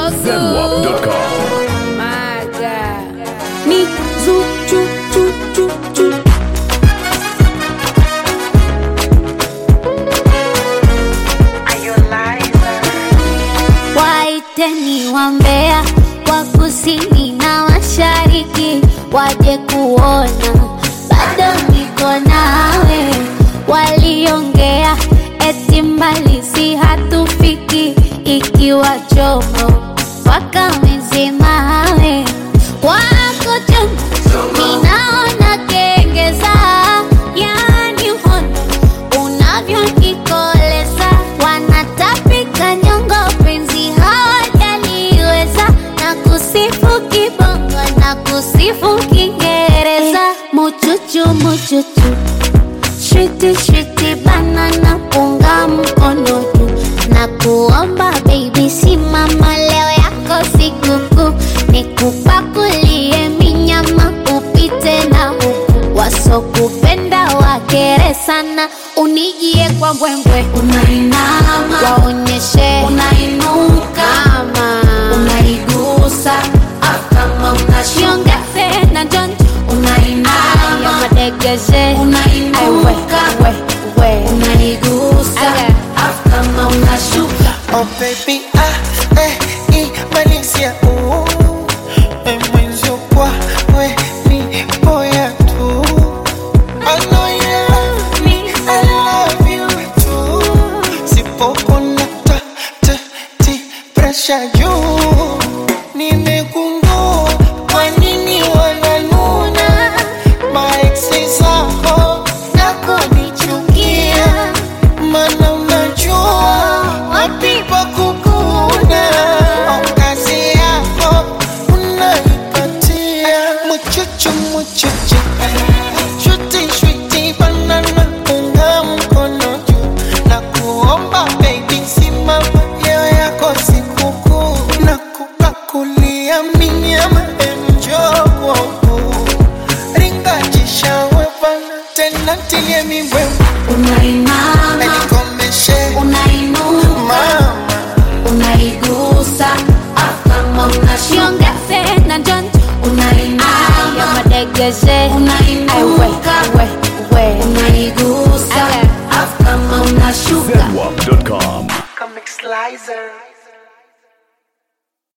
Zenwap.com. My God. Me zoo choo choo choo choo. Waiteni wambea wa kusini na mashariki waje kuona bado niko nawe. Waliongea eti mbali si hatufiki, ikiwa chomo wakamezemawe wako chonjo, ninaona kengeza, yani hondo unavyonikoleza, wanatapika nyongo, penzi hawajaliweza, na kusifu kibongo na kusifu Kiingereza, muchuchu muchuchu Shwiti shwiti banana punga mkono juu na kuomba baby, simama leo yako sikukuu, nikupakulie minyama upite na huku, wasokupenda wakere sana, unijie kwa mbwembwe, unainama waonyeshe unainuka, kama unaigusa kama unashiongeze na jonjo unainama madegeze unainuka unaigusa kama unashuka Oh baby, ah, eh, imalisia, ooh, eh, mwenzio kwa, we, ni boya tu. I know you love me, I love you too. Sipopona ta, ta, ti, pressure juu. Nimegundua kwa nini wananuna maeksi zako na kunichukia, mana unajua wapi pa kukuna. Au kazi yako unaipatia muchuchu muchuchu Shuti shuti banana unga mkono juu na kuomba baby simama leo yako sikukuu na kupakulia minyama enjo kwangu ringajisha wepana tena tilie mibwembe unainama nikomeshe unainuka mama unaigusa kama unashiongeze na jonjo unainama madegeze unainuka unaigusa kama unashuka Zenwap.com. Comic Slicer